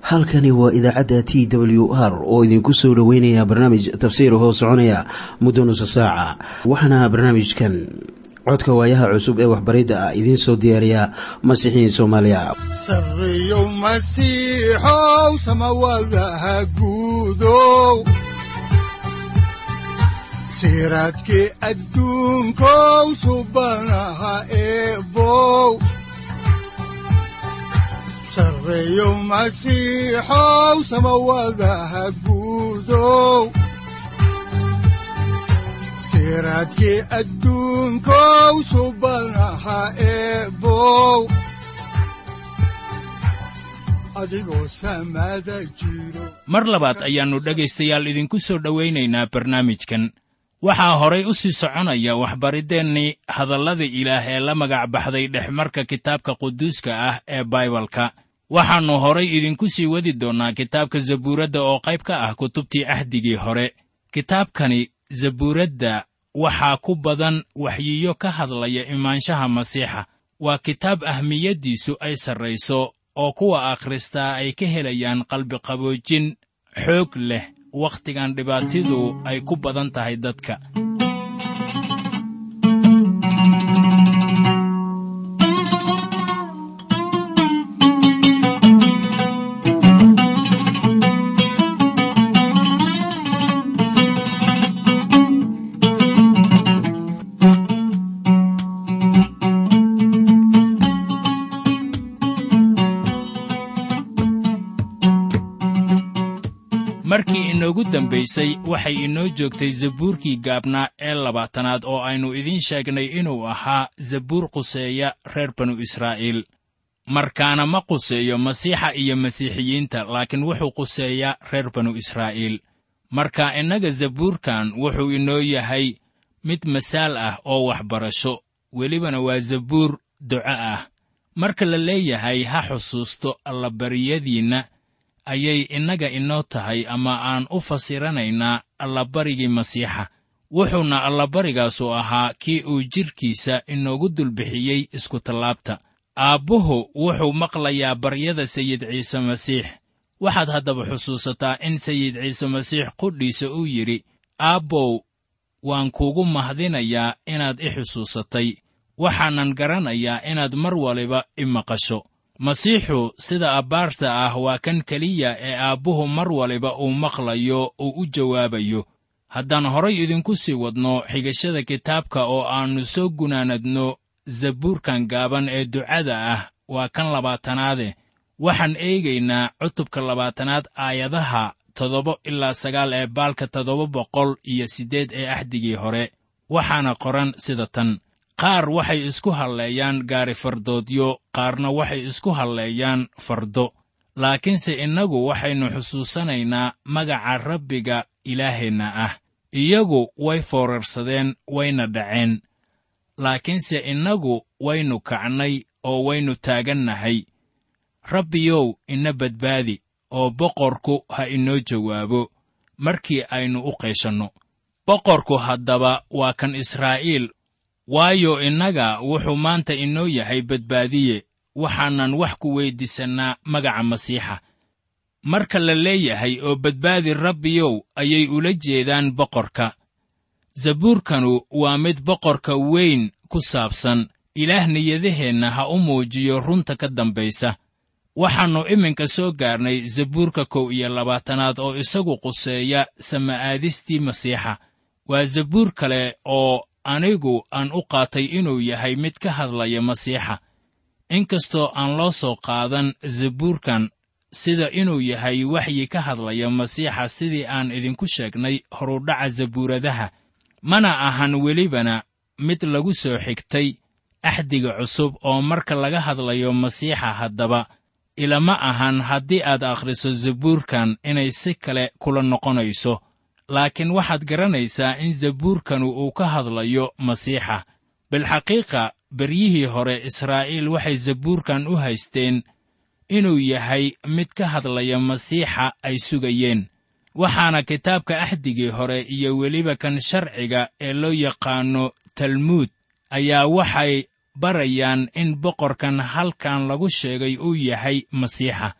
halkani waa idaacadda t w r oo idinku soo dhoweynaya barnaamij tafsiir hoo soconaya muddo nusa saaca waxaana barnaamijkan codka waayaha cusub ee waxbaridda ah idiin soo diyaariya masiixiin soomaaliya sareyow masiixow samawadaha guudow siraadkii adduunkow subanaha eebow sareyow masiixow samawadaha guudow siraadkii adduunkow subanaha eebow adigoo samada jiro mar labaad ayaannu dhegaystayaal idinku soo dhowaynaynaa barnaamijkan waxaa horay u sii soconaya waxbariddeenii hadallada ilaah ee la magac baxday dhexmarka kitaabka quduuska ah ee baibalka waxaannu horay idinku sii wadi doonnaa kitaabka zabuuradda oo qayb ka ah kutubtii cahdigii hore kitaabkani zabuuradda waxaa ku badan waxyiyo ka hadlaya imaanshaha masiixa waa kitaab ahmiyaddiisu ay sarrayso oo kuwa akhristaa ay ka helayaan qalbiqaboojin xoog leh wakhtigan dhibaatidu ay ku badan tahay dadka markii inoogu dambaysay waxay inoo joogtay zabuurkii gaabnaa ee labaatanaad oo aynu idiin sheegnay inuu ahaa zabuur quseeya reer banu israa'iil markaana ma quseeyo masiixa iyo masiixiyiinta laakiin wuxuu quseeyaa reer banu israa'iil marka innaga zabuurkan wuxuu inoo yahay mid masaal ah oo waxbarasho welibana waa zabuur duco ah marka la leeyahay ha xusuusto allabariyadiinna ayay innaga inoo tahay ama aan u fasiranaynaa allabarigii masiixa wuxuuna allabarigaasu ahaa kii uu jidhkiisa inoogu dulbixiyey iskutallaabta aabbuhu wuxuu maqlayaa baryada sayid ciise masiix waxaad haddaba xusuusataa in sayid ciise masiix qudhiisa uu yidhi aabbow waan kuugu mahdinayaa inaad i xusuusatay waxaanan garanayaa inaad mar waliba i maqasho masiixu sida abbaarta ah waa kan keliya ee aabbuhu mar waliba uu maqlayo uu u jawaabayo haddaan horay idinku sii wadno xigashada kitaabka oo aannu soo gunaanadno zabuurkan gaaban ee ducada ah waa kan labaatanaade waxaan eegaynaa cutubka labaatanaad aayadaha toddoba ilaa sagaal ee baalka toddoba boqol iyo siddeed ee axdigii hore waxaana qoran sida tan qaar waxay isku halleeyaan gaari fardoodyo qaarna waxay isku halleeyaan fardo laakiinse innagu waxaynu xusuusanaynaa magaca rabbiga ilaaheenna ah iyagu way foorarsadeen wayna dhaceen laakiinse innagu waynu kacnay oo waynu taagannahay rabbiyow ina badbaadi oo boqorku ha inoo jawaabo markii aynu u qeeshanno boqorku haddaba waa kan israa'iil waayo innaga wuxuu maanta inoo yahay badbaadiye waxaanan wax ku weyddiisannaa magaca masiixa marka la leeyahay oo badbaadi rabbiyow ayay ula jeedaan boqorka zabuurkanu waa mid boqorka weyn ku saabsan ilaah niyadaheenna ha u muujiyo runta ka dambaysa waxaannu iminka soo gaarnay zabuurka kow iyo labaatanaad oo isagu quseeya sama'aadistii masiixa waa zabuur kale oo anigu aan u qaatay inuu yahay mid ka hadlaya masiixa inkastoo aan loo soo qaadan zabuurkan sida inuu yahay waxyi ka hadlaya masiixa sidii aan idinku sheegnay horudhaca zabuuradaha mana ahan welibana mid lagu soo xigtay axdiga cusub oo marka laga hadlayo masiixa haddaba ilama ahan haddii aad akhriso zabuurkan inay si kale kula noqonayso laakiin waxaad garanaysaa in zabuurkanu uu ka hadlayo masiixa bilxaqiiqa beryihii hore israa'iil waxay zabuurkan u haysteen inuu yahay mid ka hadlaya masiixa ay sugayeen waxaana kitaabka axdigii hore iyo weliba kan sharciga ee loo yaqaanno talmuud ayaa waxay barayaan in boqorkan halkan lagu sheegay uu yahay masiixa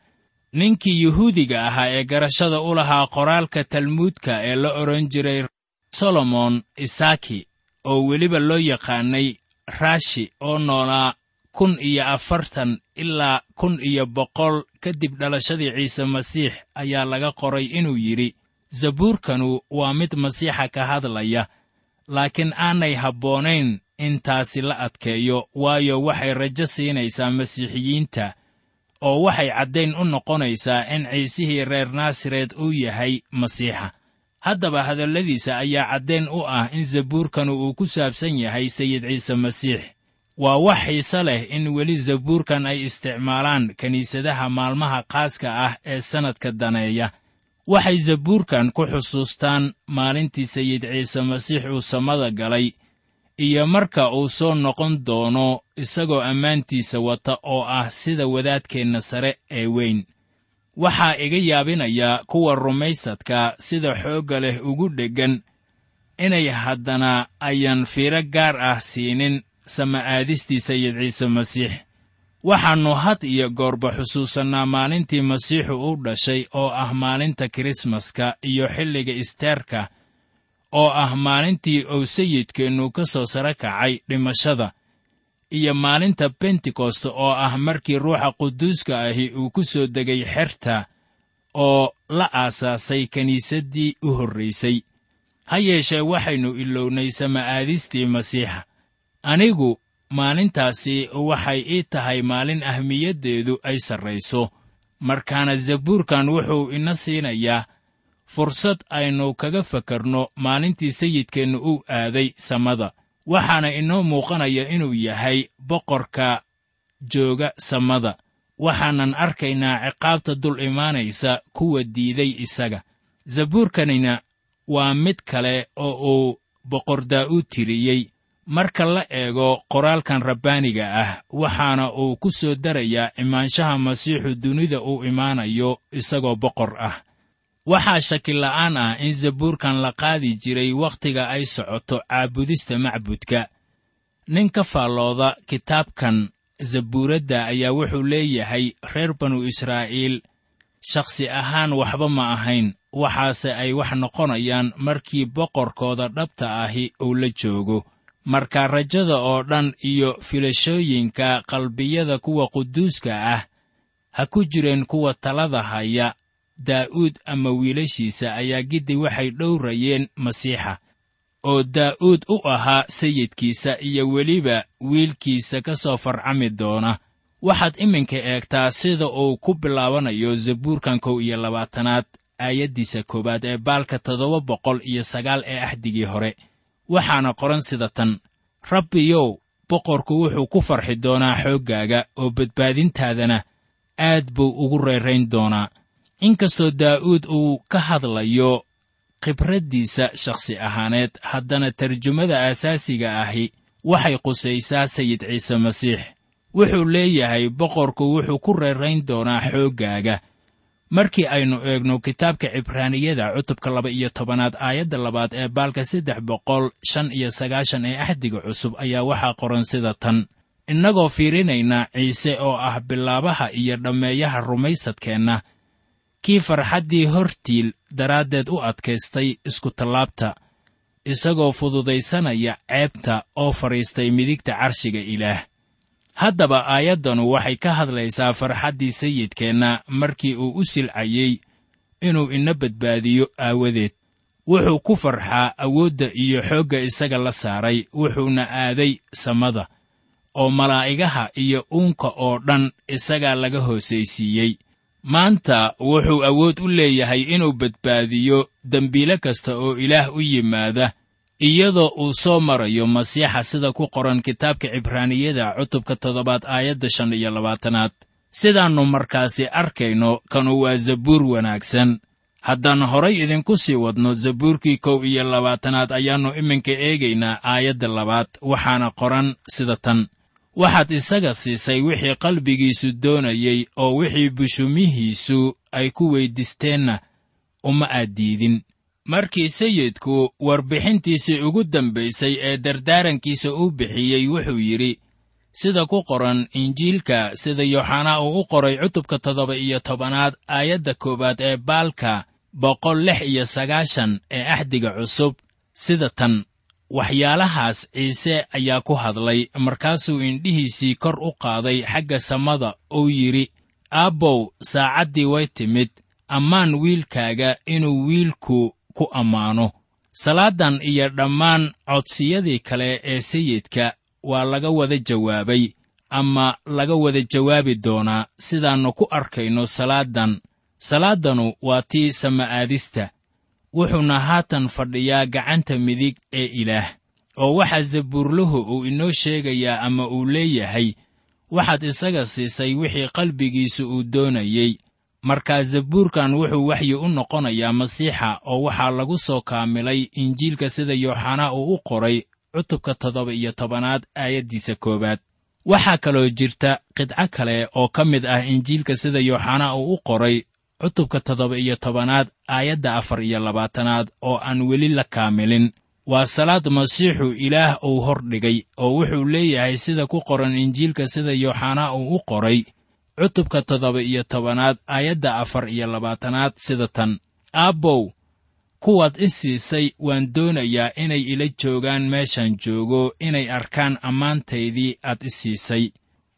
ninkii yuhuudiga ahaa ee garashada u lahaa qoraalka talmuudka ee la odhan jiray solomon isaaki oo weliba loo yaqaanay raashi oo noolaa kun iyo afartan ilaa kun iyo boqol kadib dhalashadii ciise masiix ayaa laga qoray inuu yidhi zabuurkanu waa mid masiixa ka hadlaya laakiin aanay habboonayn in taasi la adkeeyo waayo waxay rajo siinaysaa masiixiyiinta oo waxay caddayn u noqonaysaa in ciisihii reer naasaret uu yahay masiixa haddaba hadalladiisa ayaa caddayn u ah in zabuurkanu uu ku saabsan yahay sayid ciise masiix waa wax xiise leh in weli zabuurkan ay isticmaalaan kiniisadaha maalmaha qaaska ah ee sannadka daneeya waxay zabuurkan ku xusuustaan maalintii sayid ciise masiix uu samada galay iyo marka uu soo noqon doono isagoo ammaantiisa wata oo ah sida wadaadkeenna sare ee weyn waxaa iga yaabinaya kuwa rumaysadka sida xoogga leh ugu dheggan inay haddana ayan fiiro gaar ah siinin sama'aadistii sayid ciise masiix waxaannu had iyo goorba xusuusannaa maalintii masiixu u dhashay oo ah maalinta kirismaska iyo xilliga isteerka oo ah maalintii uu sayidkeennu ka soo sare kacay dhimashada iyo maalinta bentekost oo ah markii ruuxa quduuska ahi uu ku soo degay xerta oo la aasaasay kiniisaddii u horraysay ha yeeshee waxaynu ilownay sama'aadistii masiixa anigu maalintaasi waxay ii tahay maalin ahmiyaddeedu ay sarrayso markaana zabuurkan wuxuu ina siinayaa fursad aynu kaga fakarno maalintii sayidkeennu uu aaday samada waxaana inoo muuqanaya inuu yahay boqorka jooga samada waxaanan arkaynaa ciqaabta dul imaanaysa kuwa diiday isaga zabuurkanina waa mid kale oo uu boqor daa'uud tiriyey marka la eego qoraalkan rabbaaniga ah waxaana uu ku soo darayaa imaanshaha masiixu dunida uu imaanayo isagoo boqor ah waxaa shakila'aan ah in zabuurkan la qaadi jiray wakhtiga ay socoto caabudista macbudka nin ka faallooda kitaabkan zabuuradda ayaa wuxuu leeyahay reer banu israa'iil shakhsi ahaan waxba ma ahayn waxaase ay wax noqonayaan markii boqorkooda dhabta ahi uu la joogo marka rajada oo dhan iyo filashooyinka qalbiyada kuwa quduuska ah ha ku jireen kuwa talada haya daa'uud ama wiilashiisa ayaa giddi waxay dhowrayeen masiixa oo daa'uud u ahaa sayidkiisa iyo weliba wiilkiisa ka soo farcami doona waxaad iminka eegtaa sida uu ku bilaabanayo zabuurkan kow iyo labaatanaad aayaddiisa koowaad ee baalka toddoba boqol iyo sagaal ee axdigii hore waxaana qoran sida tan rabbiyow boqorku wuxuu ku farxi doonaa xooggaaga oo badbaadintaadana aad buu ugu reerayn doonaa inkastoo daa'uud uu ka hadlayo khibraddiisa shakhsi ahaaneed haddana tarjumada aasaasiga ahi waxay qusaysaa sayid ciise masiix wuxuu leeyahay boqorku wuxuu ku reerayn doonaa xooggaaga markii aynu eegno kitaabka cibraaniyada cutubka laba iyo tobanaad aayadda labaad ee baalka saddex boqol shan iyo sagaashan ee axdiga cusub ayaa waxaa qoran sida tan innagoo fiirinayna ciise oo ah bilaabaha iyo dhammeeyaha rumaysadkeenna kii farxaddii hortiil daraaddeed u adkaystay iskutallaabta isagoo fududaysanaya ceebta oo fadhiistay midigta carshiga ilaah haddaba aayaddanu waxay ka hadlaysaa farxaddii sayidkeenna markii uu u silcayey inuu ina badbaadiyo aawadeed wuxuu ku farxaa awoodda iyo xoogga isaga la saaray wuxuuna aaday samada oo malaa'igaha iyo uunka oo dhan isagaa laga hoosaysiiyey maanta wuxuu awood u leeyahay inuu badbaadiyo dembiile kasta oo ilaah u yimaada iyadoo uu soo marayo masiixa sida ku qoran kitaabka cibraaniyada cutubka toddobaad aayadda shan iyo labaatanaad sidaannu markaasi arkayno kanu waa zabuur wanaagsan haddaan horay idinku sii wadno zabuurkii kow iyo labaatanaad ayaannu iminka eegaynaa aayadda labaad waxaana qoran sida tan waxaad isaga siisay wixii qalbigiisu doonayey oo wixii bushumihiisu ay ku weyddiisteenna uma aad diidin markii sayidku warbixintiisii ugu dambaysay ee dardaarankiisa uu bixiyey wuxuu yidhi sida ku qoran injiilka sida yooxanaa uu u qoray cutubka toddoba iyo tobanaad aayadda koowaad ee baalka boqol lix iyo sagaashan ee axdiga cusub sida tan waxyaalahaas ciise ayaa ku hadlay markaasuu indhihiisii kor u qaaday xagga samada uu yidhi aabbow saacaddii way timid ammaan wiilkaaga inuu wiilku ku ammaano salaadan iyo dhammaan codsiyadii kale ee sayidka waa laga wada jawaabay ama laga wada jawaabi doonaa sidaannu ku arkayno salaadan salaaddanu waa tii sama'aadista wuxuuna haatan fadhiyaa gacanta midig ee ilaah oo waxaa zabuurluhu uu inoo sheegayaa ama uu leeyahay waxaad isaga siisay wixii qalbigiisu uu doonayey markaa zabuurkan wuxuu waxyi u noqonayaa masiixa oo waxaa lagu soo kaamilay injiilka sida yooxanaa uu u qoray cutubka toddoba iyo tobanaad aayaddiisa koowaad waxaa kaloo jirta qidco kale oo ka mid ah injiilka sida yooxanaa uu u qoray cutubka toddoba iyo tobanaad aayadda afar iyo labaatanaad oo aan weli la kaamilin waa salaad masiixu ilaah uu hor dhigay oo wuxuu leeyahay sida ku qoran injiilka sida yooxanaa uu u qoray cutubka toddoba iyo tobanaad aayadda afar iyo labaatanaad sida tan aabbow kuwaad i siisay waan doonayaa inay ila joogaan meeshaan joogo inay arkaan ammaantaydii aad i siisay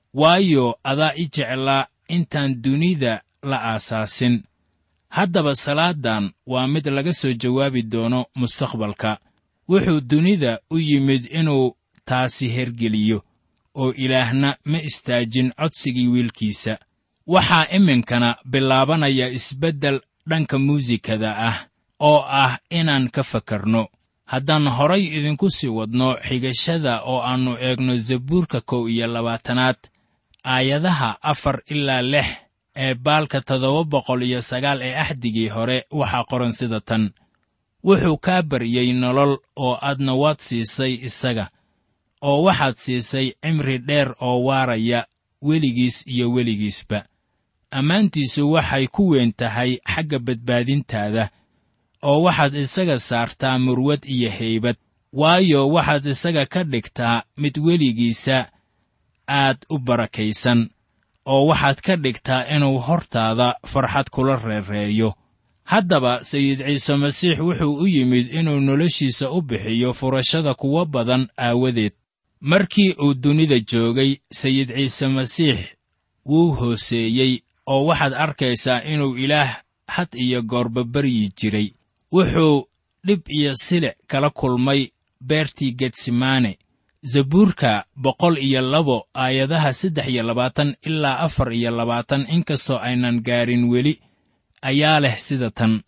waayo adaa i jeclaa intaan dunida la aasaasin haddaba salaadan waa mid laga soo jawaabi doono mustaqbalka wuxuu dunida u yimid inuu taasi hergeliyo oo ilaahna ma istaajin codsigii wiilkiisa waxaa iminkana bilaabanaya isbeddel dhanka muusikada ah oo ah inaan ka fakarno haddaan horay idinku sii wadno xigashada oo aannu eegno zabuurka kow iyo labaatanaad aayadaha afar ilaa lix ee baalka toddoba boqol iyo sagaal ee axdigii hore waxaa qoran sida tan wuxuu kaa baryey nolol oo aadna waad siisay isaga oo waxaad siisay cimri dheer oo waaraya weligiis iyo weligiisba ammaantiisu waxay ku weyn tahay xagga badbaadintaada oo waxaad isaga saartaa murwad iyo haybad waayo waxaad isaga ka dhigtaa mid weligiisa aad u barakaysan oo waxaad ka dhigtaa inuu hortaada farxad kula reereeyo haddaba sayid ciise masiix wuxuu u yimid inuu noloshiisa u bixiyo furashada kuwo badan aawadeed markii uu dunida joogay sayid ciise masiix wuu hooseeyey oo waxaad arkaysaa inuu ilaah had iyo goorba baryi jiray wuxuu dhib iyo silic kala kulmay beertii getsemane zabuurka boqol iyo labo aayadaha saddex iyo labaatan ilaa afar iyo labaatan inkastoo aynan gaarin weli ayaa leh sida tan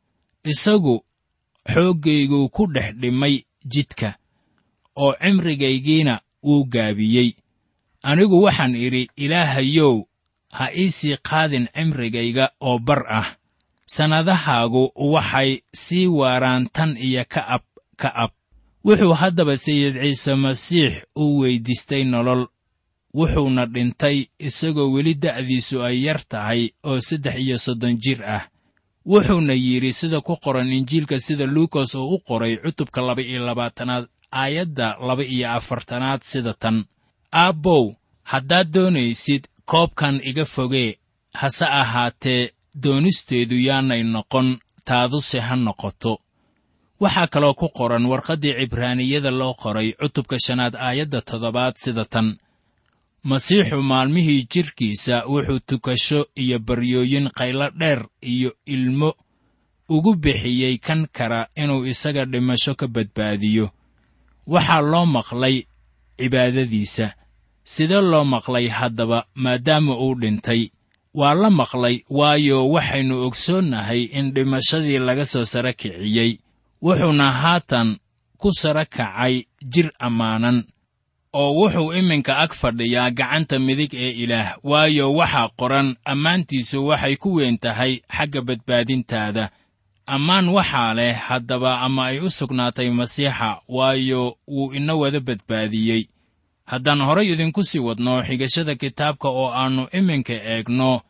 isagu xooggayguu ku dhex dhimay jidka oo cimrigaygiina wuu gaabiyey anigu waxaan idhi ilaahayow ha ii sii qaadin cimrigayga oo bar ah sannadahaagu waxay sii waaraan tan iyo ka ab ka ab wuxuu haddaba sayid ciise masiix u weyddiistay nolol wuxuuna dhintay isagoo weli da'diisu ay yar tahay oo saddex iyo soddon jir ah wuxuuna yidhi sida ku qoran injiilka sida luukas oo u qoray cutubka laba iyo labaatanaad aayadda laba iyo afartanaad sida tan aabbow haddaad doonaysid koobkan iga fogee hase ahaatee doonisteedu yaanay noqon taaduse ha noqoto waxaa kaloo ku qoran warqaddii cibraaniyada loo qoray cutubka shanaad aayadda toddobaad sida tan masiixu maalmihii jidhkiisa wuxuu tukasho iyo baryooyin qaylo dheer iyo ilmo ugu bixiyey kan kara inuu isaga dhimasho ka badbaadiyo waxaa loo maqlay cibaadadiisa sidee loo maqlay haddaba maadaama uu dhintay waa la maqlay waayo waxaynu ogsoonnahay in dhimashadii laga soo sara kiciyey wuxuuna haatan ku sara kacay jir ammaanan oo wuxuu iminka ag fadhiyaa gacanta midig ee ilaah waayo waxaa qoran ammaantiisu waxay ku weyn tahay xagga badbaadintaada ammaan waxaa leh haddaba ama ay u sugnaatay masiixa waayo wuu ina wada badbaadiyey haddaan horay idinku sii wadno xigashada kitaabka oo aannu iminka eegno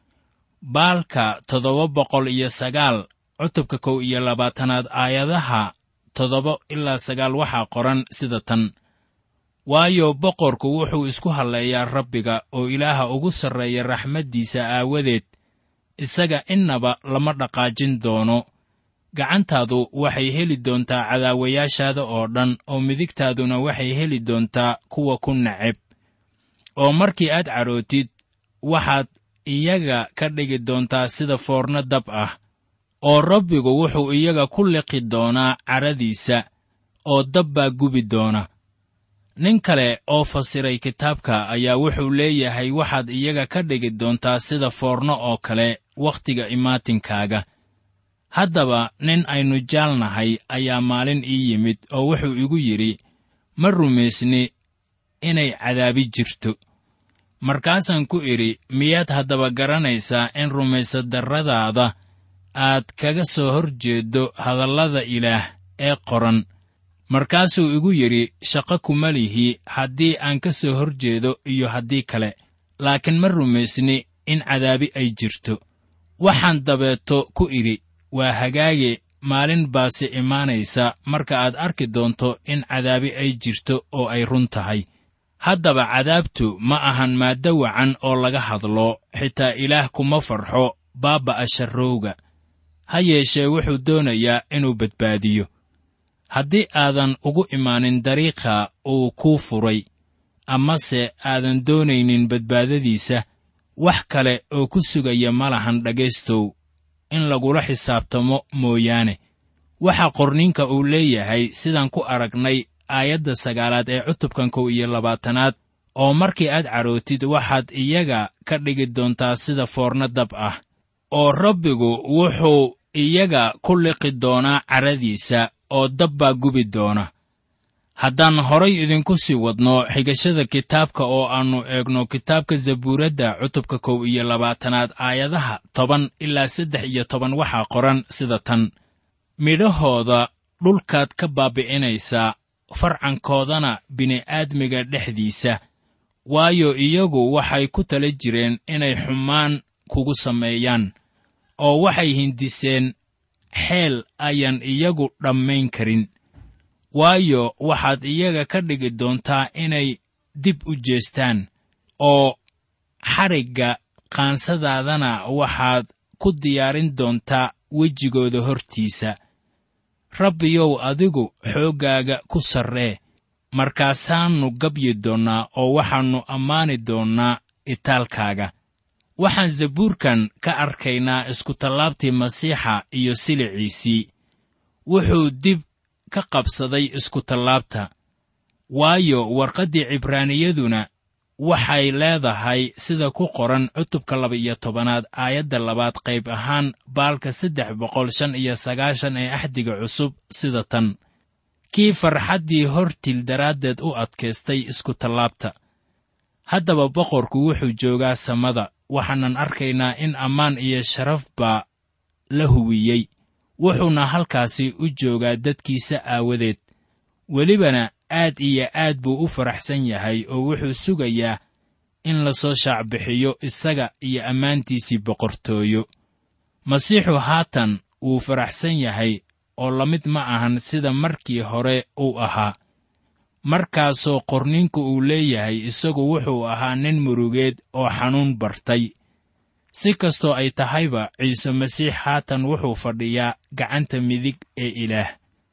baalka toddoba boqol iyo sagaal cutubka kow iyo labaatanaad aayadaha toddoba ilaa sagaal waxaa qoran sida tan waayo boqorku wuxuu isku halleeyaa rabbiga oo ilaaha ugu sarreeya raxmaddiisa aawadeed isaga innaba lama dhaqaajin doono gacantaadu waxay heli doontaa cadaawayaashaada oo dhan oo midigtaaduna waxay heli doontaa kuwa ku neceb oo markii aad cadhootid waxaad iyaga ka dhigi doontaa sida foorno dab ah oo rabbigu wuxuu iyaga ku liqi doonaa cadhadiisa oo dab baa gubi doona nin kale oo fasiray kitaabka ayaa wuxuu leeyahay waxaad iyaga ka dhigi doontaa sida foorno oo kale wakhtiga imaatinkaaga haddaba nin aynu jaalnahay ayaa maalin ii yimid oo wuxuu igu yidhi ma rumaysni inay cadaabi jirto markaasaan ku idhi miyaad haddaba garanaysaa in rumaysadarradaada aad kaga soo hor jeeddo hadallada ilaah ee qoran markaasuu igu yidhi shaqo kuma lihi haddii aan ka soo hor jeedo iyo haddii kale laakiin ma rumaysni in cadaabi ay jirto waxaan dabeeto ku idhi waa hagaage maalin baase imaanaysa marka aad arki doonto in cadaabi ay jirto oo ay run tahay haddaba cadaabtu ma ahan maaddo wacan oo laga hadlo xitaa ilaah kuma farxo baabba'a sharrowga ha yeeshee wuxuu doonayaa inuu badbaadiyo haddii aadan ugu imaanin dariiqa uu kuu furay amase aadan doonaynin badbaadadiisa wax kale oo ku sugaya ma lahan dhegaystow in lagula xisaabtamo mooyaane waxa qorninka uu leeyahay sidaan ku aragnay aayadda sagaalaad ee cutubkan kow iyo labaatanaad oo markii aad cadhootid waxaad iyaga ka dhigi doontaa sida foorno dab ah oo rabbigu wuxuu iyaga ku liqi doonaa cadhadiisa oo dab baa gubi doona haddaan horay idinku sii wadno xigashada kitaabka oo aannu eegno kitaabka zabuuradda cutubka kow iyo labaatanaad aayadaha toban ilaa saddex iyo toban waxaa qoran sida tan midhahooda dhulkaad ka baabi'inaysaa farcankoodana bini'aadmiga dhexdiisa waayo iyagu waxay ku tala jireen inay xumaan kugu sameeyaan oo waxay hindiseen xeel ayaan iyagu dhammayn karin waayo waxaad iyaga ka dhigi doontaa inay dib u jeestaan oo xadhigga qaansadaadana waxaad ku diyaarin doontaa wejigooda hortiisa rabbiyow adigu xooggaaga ku sarree markaasaannu gabyi doonnaa oo waxaannu ammaani doonnaa itaalkaaga waxaan zabuurkan ka arkaynaa iskutallaabtii masiixa iyo siliciisii wuxuu dib ka qabsaday iskutallaabta waayo warqaddii cibraaniyaduna waxay leedahay sida ku qoran cutubka laba-iyo tobanaad aayadda labaad qayb ahaan baalka saddex boqol shan iyo sagaashan ee axdiga cusub sida tan kii farxaddii hortil daraaddeed u adkaystay iskutallaabta haddaba boqorku wuxuu joogaa samada waxaanan arkaynaa in ammaan iyo sharaf baa la huwiyey wuxuuna halkaasi u joogaa dadkiisa aawadeed welibana aad iyo aad buu u faraxsan yahay oo wuxuu sugayaa in lasoo shaacbixiyo isaga iyo ammaantiisii boqortooyo masiixu haatan wuu faraxsan yahay oo la mid ma ahan sida markii hore uu ahaa markaasoo qorninku uu leeyahay isagu wuxuu ahaa nin murugeed oo xanuun bartay si kastoo ay tahayba ciise masiix haatan wuxuu fadhiyaa gacanta midig ee ilaah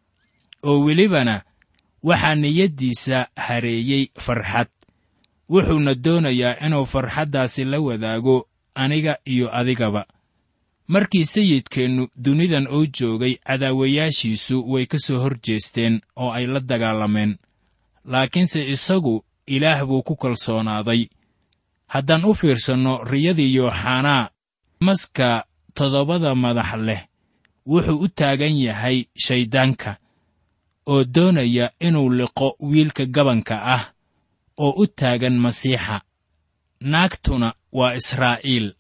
oo welibana waxaa niyaddiisa hareeyey farxad wuxuuna doonayaa inuu farxaddaasi la wadaago aniga iyo adigaba markii sayidkeennu dunidan oo joogay cadaawayaashiisu way ka soo hor jeesteen oo ay la dagaalameen laakiinse isagu ilaah buu ku kalsoonaaday haddaan u fiirsanno riyadii yooxanaa maska toddobada madax leh wuxuu u taagan yahay shayddaanka oo doonaya inuu liqo wiilka gabanka ah oo u taagan masiixa naagtuna waa israa'iil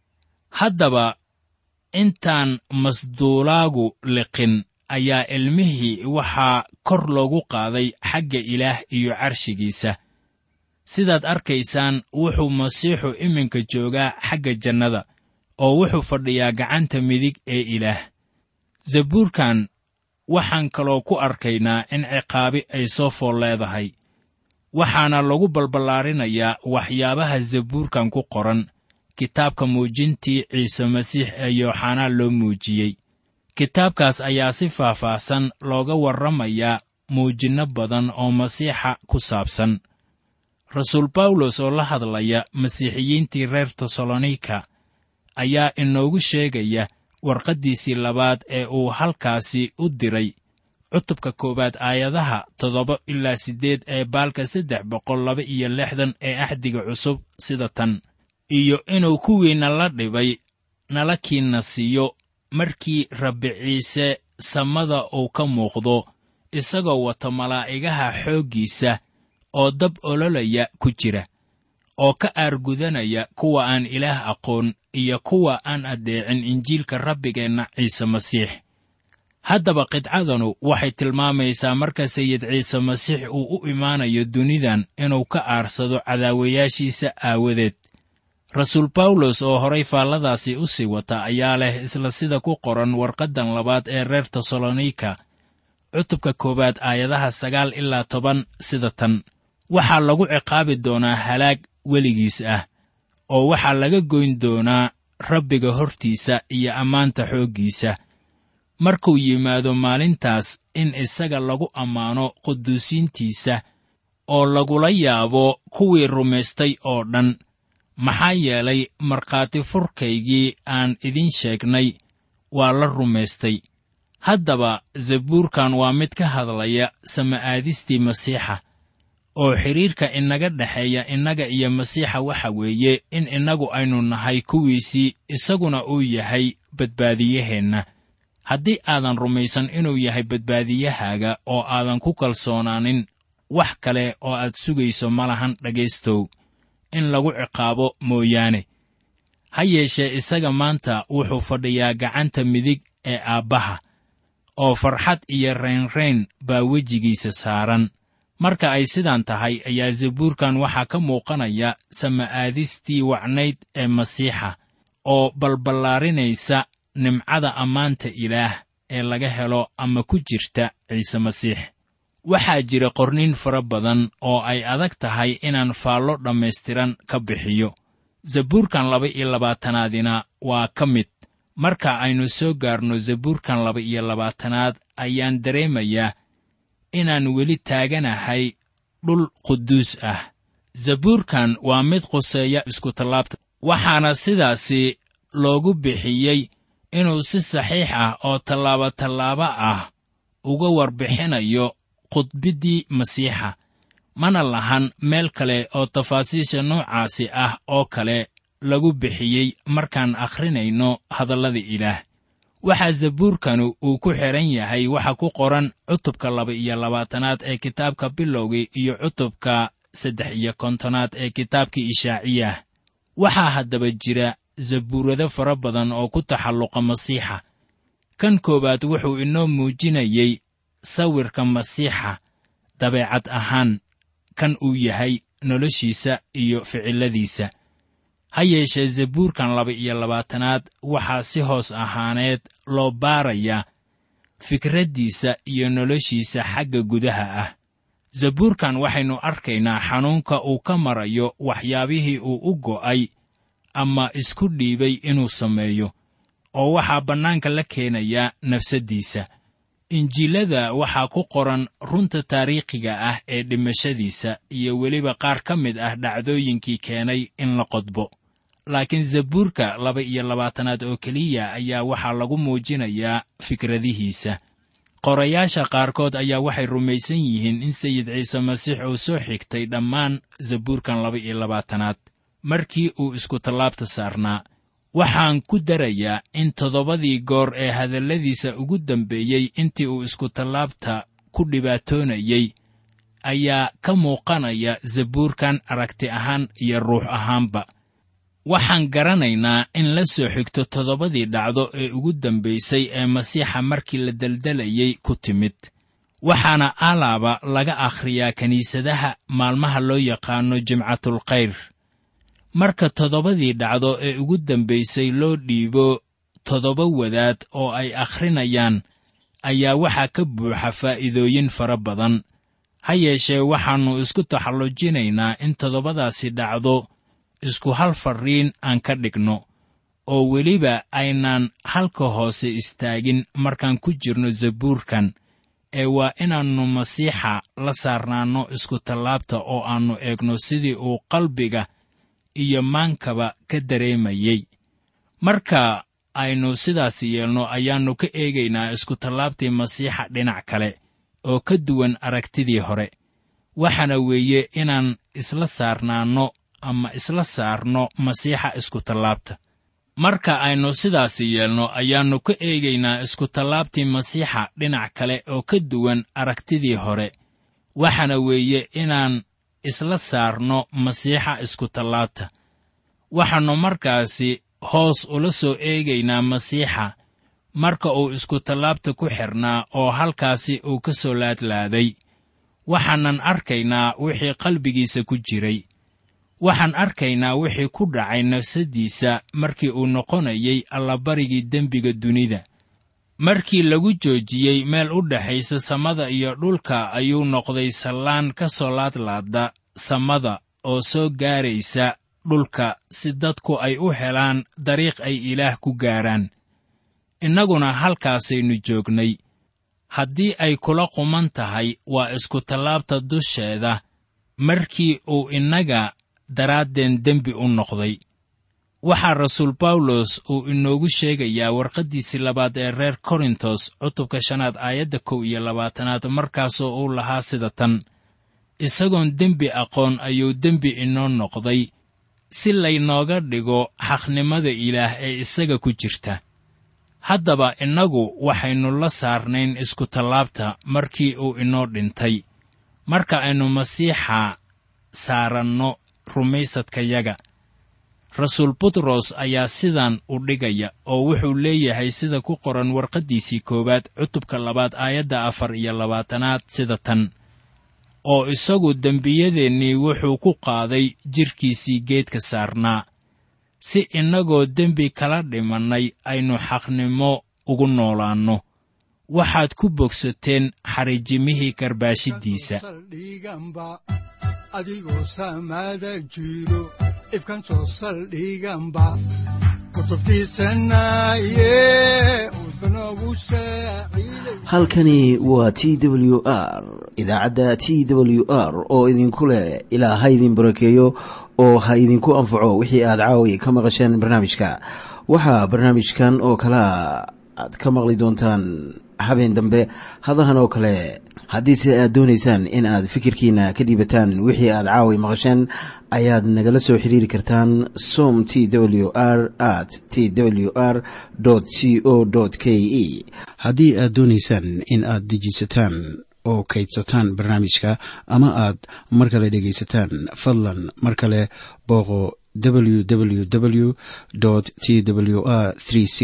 haddaba intaan masduulaagu liqin ayaa ilmihii waxaa kor loogu qaaday xagga ilaah iyo carshigiisa sidaad arkaysaan wuxuu masiixu iminka joogaa xagga jannada oo wuxuu fadhiyaa gacanta midig ee ilaah zabuurkan waxaan kaloo ku arkaynaa in ciqaabi ay soo fool leedahay waxaana lagu balballaarinayaa waxyaabaha zabuurkan ku qoran kitaabka muujintii ciise masiix ee yooxanaa loo muujiyey kitaabkaas ayaa si faahfaahsan looga warramayaa muujinno badan oo masiixa ku saabsan rasuul bawlos oo la hadlaya masiixiyiintii reer tesalonika ayaa inoogu sheegaya warqaddiisii labaad ee uu halkaasi u diray cutubka koowaad aayadaha toddoba ilaa siddeed ee baalka saddex boqol laba iyo lixdan ee axdiga cusub sida tan iyo inuu kuwiinna la dhibay nala kiinna siiyo markii rabbi ciise samada uu ka muuqdo isagoo wata malaa'igaha xooggiisa oo dab ololaya ku jira oo ka aargudanaya kuwa aan ilaah aqoon iyo kuwa aan addeecin injiilka rabbigeenna ciise masiix haddaba qidcadanu waxay tilmaamaysaa marka sayid ciise masiix uu u imaanayo dunidan inuu ka aarsado cadaawayaashiisa aawadeed rasuul bawlos oo horay faalladaasi u sii wata ayaa leh isla sida ku qoran warqaddan labaad ee reer tesalonika cutubka koowaad aayadaha sagaal ilaa toban sida tan waxaa lagu ciqaabi doonaa halaag weligiis ah oo waxaa laga goyn doonaa rabbiga hortiisa iyo ammaanta xooggiisa markuu yimaado maalintaas in isaga lagu ammaano quduusiintiisa oo lagula yaabo kuwii rumaystay oo dhan maxaa yeelay markhaati furkaygii aan idiin sheegnay waa la rumaystay haddaba zabuurkan waa mid ka hadlaya sama'aadistii masiixa oo xidhiirka inaga dhexeeya innaga iyo masiixa waxa weeye in innagu aynu nahay kuwiisii isaguna uu yahay badbaadiyaheenna haddii aadan rumaysan inuu yahay badbaadiyahaaga oo aadan ku kalsoonaanin wax kale oo aad sugayso ma lahan dhegaystow in lagu ciqaabo mooyaane ha yeeshee isaga maanta wuxuu fadhiyaa gacanta midig ee aabbaha oo farxad iyo raynrayn baa wejigiisa saaran marka ay sidaan tahay ayaa zabuurkan waxaa ka muuqanaya sama'aadistii wacnayd ee masiixa oo balballaarinaysa nimcada ammaanta ilaah ee laga helo ama ku jirta ciise masiix waxaa jira qorniin fara badan oo ay adag tahay inaan faallo dhammaystiran ka bixiyo zabuurkan laba iyo labaatanaadina waa ka mid marka aynu soo gaarno zabuurkan laba iyo labaatanaad ayaan dareemayaa inaan weli taaganahay dhul quduus ah zabuurkan waa mid quseeya iskutallaabta waxaana sidaasi loogu bixiyey inuu si saxiix ah oo tallaabo tallaabo ah uga warbixinayo khudbiddii masiixa mana lahan meel kale oo tafaasiisha noocaasi ah oo kale lagu bixiyey markaan akhrinayno hadallada ilaah waxaa zabuurkanu uu ku xidhan yahay waxa ku qoran cutubka laba iyo labaatanaad ee kitaabka bilowgii iyo cutubka saddex iyo kontonaad ee kitaabkii ishaaciyah waxaa haddaba jira zabuurado fara badan oo ku taxalluqa masiixa kan koowaad wuxuu inoo muujinayey sawirka masiixa dabeecad ahaan kan uu yahay noloshiisa iyo ficilladiisa ha yeeshee zabuurkan laba iyo labaatanaad waxaa si hoos ahaaneed loo baarayaa fikraddiisa iyo noloshiisa xagga gudaha ah zabuurkan waxaynu arkaynaa xanuunka uu ka marayo waxyaabihii uu u go'ay ama isku dhiibay inuu sameeyo oo waxaa bannaanka la keenayaa nafsaddiisa injiilada waxaa ku qoran runta taariikhiga ah ee dhimashadiisa iyo weliba qaar ka mid ah dhacdooyinkii keenay in la qodbo laakiin zabuurka laba iyo labaatanaad oo keliya ayaa waxaa lagu muujinayaa fikradihiisa qorayaasha qaarkood ayaa waxay rumaysan yihiin in sayid ciise masiix uu soo xigtay dhammaan zabuurkan laba iyo labaatanaad markii uu iskutallaabta saarnaa waxaan ku darayaa in toddobadii goor ee hadalladiisa ugu dambeeyey intii uu iskutallaabta ku dhibaatoonayey ayaa ka muuqanaya zabuurkan aragti ahaan iyo ruux ahaanba waxaan garanaynaa in la soo xigto toddobadii dhacdo ee ugu dambaysay ee masiixa markii la deldelayey ku timid waxaana alaaba laga akhriyaa kiniisadaha maalmaha loo yaqaano jimcatulkhayr marka toddobadii dhacdo ee ugu dambaysay loo dhiibo toddoba wadaad oo ay akhrinayaan ayaa waxaa ka buuxa faa'iidooyin fara badan ha yeeshee waxaannu isku taxallujinaynaa in toddobadaasi dhacdo isku hal farriin aan ka dhigno oo weliba aynaan halka hoose istaagin markaan ku jirno zabuurkan ee waa inaannu masiixa la saarnaanno iskutallaabta oo aannu eegno sidii uu qalbiga iyo maankaba ka dareemayey marka aynu sidaas yeelno ayaannu ka eegaynaa iskutallaabtii masiixa dhinac kale oo ka duwan aragtidii hore waxaana weeye inaan isla saarnaanno ama isla saarno masiixa iskutallaabta marka aynu sidaas yeelno ayaannu ka eegaynaa iskutallaabtii masiixa dhinac kale oo ka duwan aragtidii hore waxaana weeye inaan isla saarno masiixa iskutallaabta waxaannu markaasi hoos ula soo eegaynaa masiixa marka uu iskutallaabta ku xidhnaa oo halkaasi uu ka soo laadlaaday waxaanan arkaynaa wixii qalbigiisa ku jiray waxaan arkaynaa wixii ku dhacay nafsaddiisa markii uu noqonayay allabarigii dembiga dunida markii lagu joojiyey meel u dhexaysa samada iyo dhulka ayuu noqday sallaan ka soo laadlaada samada oo soo gaaraysa dhulka si dadku ay u helaan dariiq ay ilaah ku gaaraan innaguna halkaasaynu joognay haddii ay kula quman tahay waa iskutallaabta dusheeda markii uu innaga daraaddeen dembi u noqday waxaa rasuul bawlos uu inoogu sheegayaa warqaddiisii labaad ee reer korintos cutubka shanaad aayadda kow iyo labaatanaad markaasoo uu lahaa sida tan isagoon dembi aqoon ayuu dembi inoo noqday si laynooga dhigo xaqnimada ilaah ee isaga ku jirta haddaba innagu waxaynu la saarnayn iskutallaabta markii uu inoo dhintay marka aynu masiixa saaranno rumaysadkayaga rasuul butros ayaa sidan u dhigaya oo wuxuu leeyahay sida ku qoran warqaddiisii koowaad cutubka labaad aayadda afar iyo labaatanaad sida tan oo isagu dembiyadeennii wuxuu ku qaaday jidhkiisii geedka saarnaa si innagoo dembi kala dhimannay aynu xaqnimo ugu noolaanno waxaad ku bogsateen xariijimihii karbaashiddiisa saldhiganba adigoo saamaada jiro ifkan soo saldhiganba kutubtiisanaye udbanogu saaciiday halkani waa t w r idaacadda t w r oo idinku leh ilaa ha idin barakeeyo oo ha idinku anfaco wixii aad caawi ka maqasheen barnaamijka waxaa barnaamijkan oo kalea aad ka maqli doontaan habeen dambe hadahan oo kale haddiise aad doonaysaan in aad fikirkiina ka dhiibataan wixii aad caawi maqasheen ayaad nagala soo xiriiri kartaan som t w r at t w r c o k e haddii aad doonaysaan in aad dejiisataan oo kaydsataan barnaamijka ama aad mar kale dhegaysataan fadlan mar kale booqo www t w r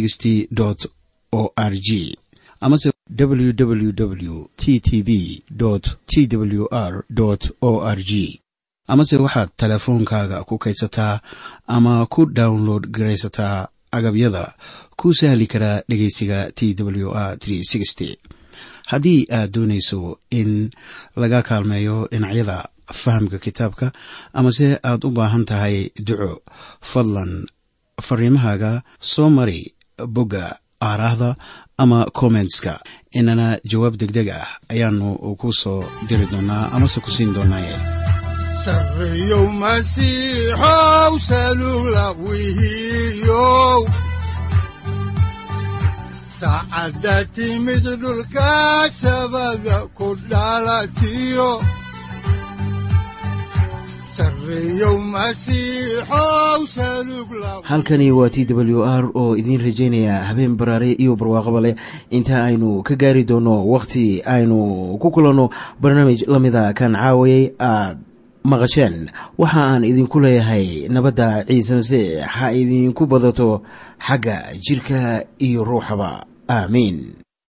o r g amase www t t b t w r o r g amase waxaad teleefoonkaaga ku kaydsataa ama ku download garaysataa agabyada ku sahli karaa dhegeysiga t w r haddii aad doonayso in laga kaalmeeyo dhinacyada fahamka kitaabka amase aad u baahan tahay duco fadlan fariimahaaga soo mari bogga aaraahda ama kommentska inana jawaab degdeg ah ayaanu ku soo diri doonaa amase ku siin doonaaye sarreyow masiixow salugla wihiyow saacadda timid dhulka sabada ku dhalatiyo sarreyow masiixow salugla halkani waa t w r oo idiin rajaynaya habeen baraare iyo barwaaqaba leh inta aynu ka gaari doono wakhti aynu ku kulanno barnaamij la mida kan caawayay aad maqasheen waxa aan idinku leeyahay nabadda ciise masiix ha idinku badato xagga jidhka iyo ruuxaba aamiin